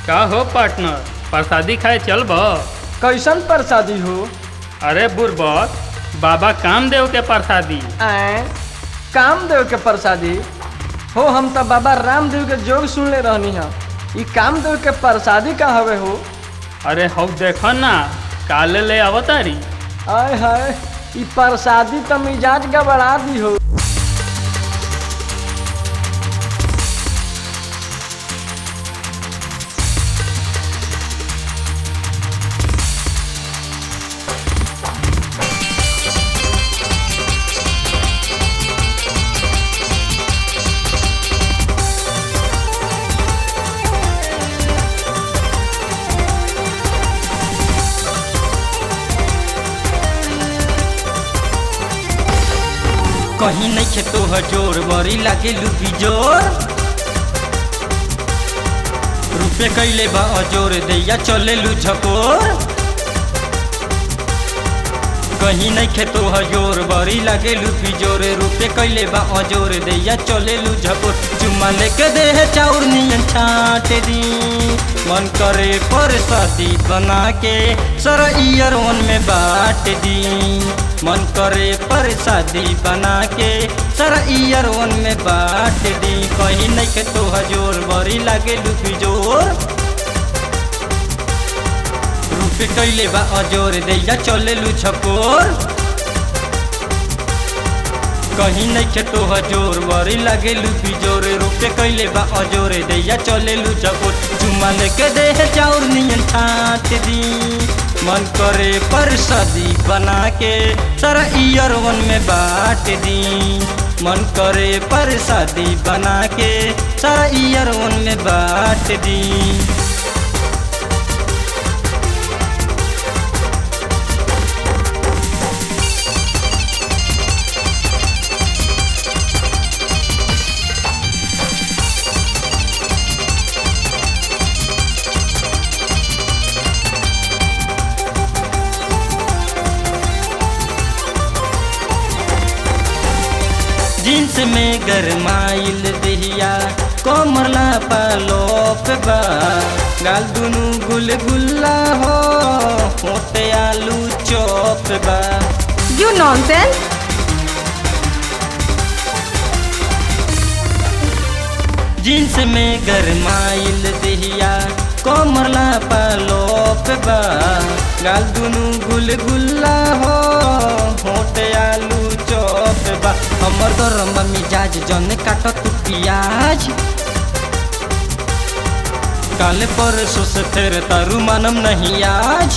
का हो पार्टनर प्रसादी खाए चल बा कैसन प्रसादी हो अरे बुरबक बाबा कामदेव के प्रसादी आए कामदेव के प्रसादी हो हम तो बाबा रामदेव के जोग सुनले रहनी है ई कामदेव के प्रसादी का हवे हो अरे हौ देख ना काले ले अवतारी आय हाय ई प्रसादी तो मिजाज गबड़ा दी हो कहीं नहीं खेतो हजोर बड़ी लागे लुबी जोर रुपये कैले बा अजोर दैया चले लू झकोर कहीं नहीं खेतो हजोर बड़ी लागे लुबी जोर रुपये कैले बा अजोर दैया चले लू झकोर चुम्मा लेके दे चाउर नियन छाट दी मन करे पर शादी बना के सर ईयर में बांट दी मन करे पर शादी बना के सर ईयर में बांट दी कहीं नहीं के तो हजोर बड़ी लागे लुपी जोर रूपे कैले बा अजोर दैया चले लू छकोर कहीं नहीं के तो हजोर बड़ी लागे लुपी जोर रूपे कैले बा अजोर दैया चले लू छकोर चुम्मा लेके दे चाउर नियन ठाट दी मन करे पर शादी बना के सारा ईयर वन में बांट दी मन करे पर शादी बना के सारा ईयर वन में बांट दी जींस में गरमाइल दहिया कोमरला पालोप बा गाल दुनु गुलगुल्ला हो होते आलू चौप बा You nonsense! जींस में गरमाइल दहिया कोमरला पालोप बा गाल दुनु गुलगुल्ला हो होते आलू चौप बा हमर गरम मिजाज जन काट तू पियाज काल परसों से फिर तारू मानम नहीं आज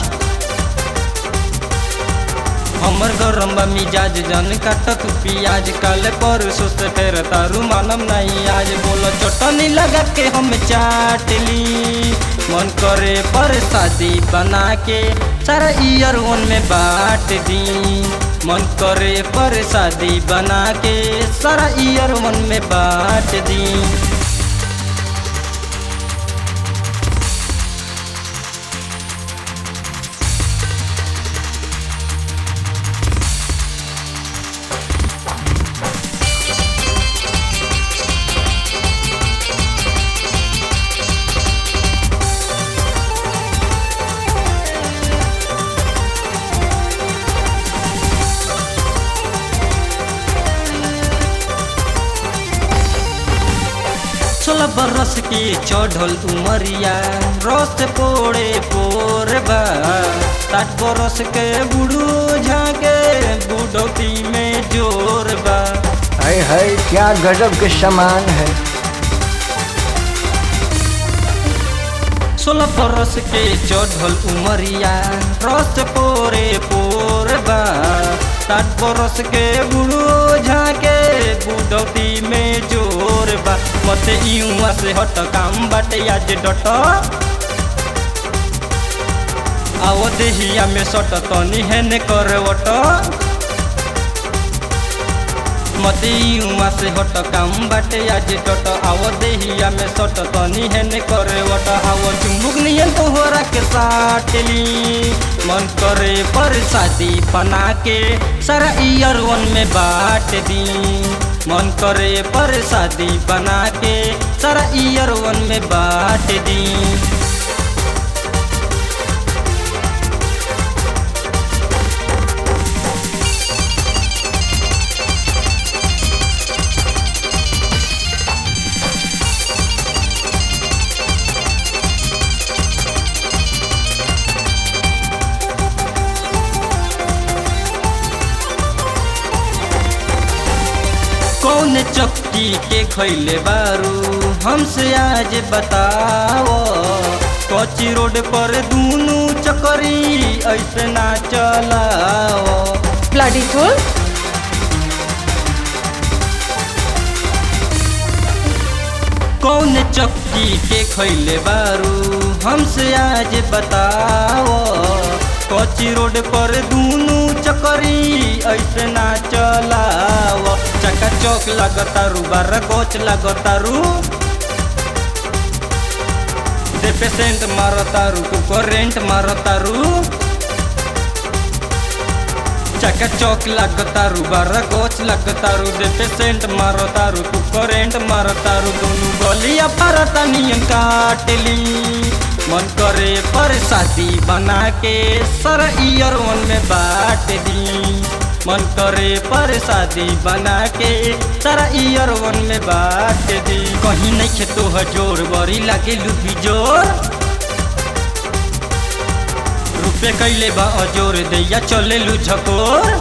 हमर गरम बा मिजाज जन काट तू पियाज काल परसों से फिर तारू मानम नहीं आज बोलो चटनी लगा के हम चाट ली मन करे पर शादी बना के सारा ईयर वन में बांट दी मन करे पर शादी बना के सारा ईयर वन में बांट दी सोलह बरस के चढ़ल उमरिया रस पोड़े पोरबा साठ बरस के बुढ़ू झाके बुढ़ौती में जोर बा हाय हाय क्या गजब के समान है सोलह बरस के चढ़ल उमरिया रस पोरे पोरबा साठ बरस के बुढ़ू झाके बुढ़ौती में जोर बा मते इउआ से हट काम बाटे आज डट आओ देहिया में सट तनी हेने करवट मते इउआ से हट काम बाटे आज डट आओ देहिया में सट तनी हेने करवट आओ चुमुक नियन तोहरा के साटली मन करे पर शादी बना के सारा ईयर वन में बांट दी मन करे पर शादी बना के सारा ईयर वन में बांट दी चक्की के खैले बारू हमसे आज बताओ कच्ची रोड पर दूनू चकरी ऐसे ना चलाओ Bloody fool. कौन चक्की के खैले बारू हमसे आज बताओ कच्ची रोड पर दूनू चकरी ऐसे ना चलाओ चका चौक लगतारू बारह कोच लगतारू दे पेशेंट मारतारू तू करेंट मारतारू चका चौक लगतारू बारह कोच लगतारू दे पेशेंट मारतारू तू करेंट मारतारू दोनों गलिया परता नियन काटली मन करे पर शादी बना के सर ईयर वन में बांट दी मन करे पर शादी बना के सारा ईयर वन में बांट दी कहीं नहीं खेतो हजोर बड़ी लागे लुबी जोर रुपये कैले बा अजोर दैया चले लू झकोर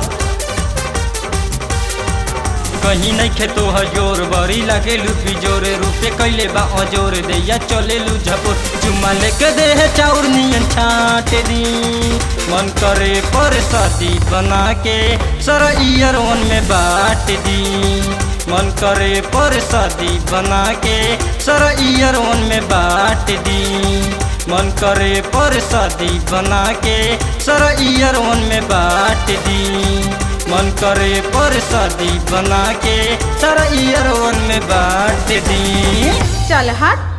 कहीं नहीं खेतो हजोर बड़ी लागे लू बिजोर रुपये कैले बा अजोर दैया चले लू झकोर चुम्मा लेके दे चाउर नियन छाट दी मन करे पर शादी बना के सर ईयर वन में बांट दी मन करे पर शादी बना के सर ईयर वन में बांट दी मन करे पर शादी बना के सर ईयर वन में बांट दी मन करे पर शादी बना के सर ईयर वन में बांट दी चल हट